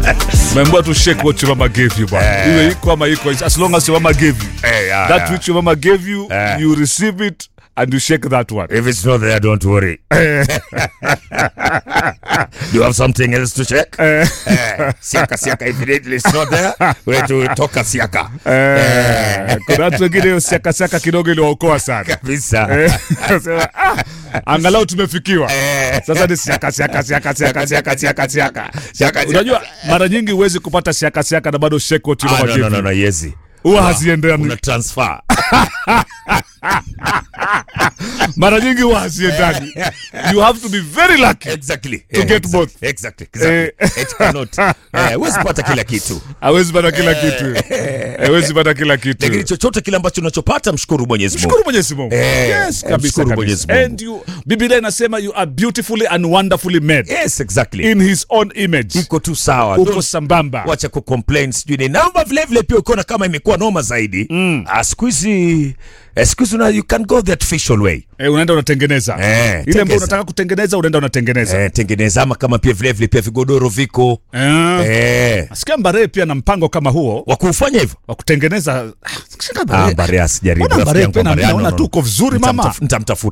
Remember to shake what your mama gave you, bwana. Iwe iko ama iko, as long as your mama gave you. Eh, yeah, That yeah. which your mama gave you, Eh. you receive it and you shake that one. If it's not there, don't worry. Do you have something else to check? Eh, siaka siaka, evidently it's not there. We have to toka siaka. Eh, kuna watu wengine hiyo siaka siaka kidogo iliwaokoa sana. Kabisa. Eh, sema, ah, angalau tumefikiwa Eh. sasa ni siaka siaka siaka siaka siaka siaka siaka Siaka, unajua mara nyingi huwezi kupata siaka siaka na bado shake what your Ah, mama no, gave no, no, you. no, yezi. huwa haziendani Una transfer. mara nyingi huwa haziendani you have to be very lucky Exactly. To Eh, get exactly, both. Exactly. Exactly. It cannot. Eh, huwezi pata kila kitu. hawezi pata kila kitu hawezi pata kila kitu Lakini chochote kile ambacho unachopata mshukuru Mwenyezi Mungu. mshukuru mwenyezi mungu Eh, yes eh, kabisa mshukuru kabisa Mwenyezi Mungu. and you biblia inasema you are beautifully and wonderfully made Yes, exactly. in his own image Iko tu sawa. uko Don't- sambamba wacha kucomplain sijui ni naomba vile vile pia ukiona kama imekuwa noma zaidi mm. siku hizi eh, siku hizi una- you can go the artificial way eh, unaenda unatengeneza Eh, ile ambayo tengeza. unataka kutengeneza unaenda unatengeneza eh, tengeneza ama kama pia vile vile pia vigodoro viko Eh. eh, Nasikia Mbare pia na mpango kama huo wa kufanya hivyo wa kutengeneza. Ah, Mbare- ah, Mbarea sijaribu Mbona rafiki Mbare yangu pia na- Mbarea, naona no, no, tu no. uko vizuri mama. Nitamtaf- nitamtafuta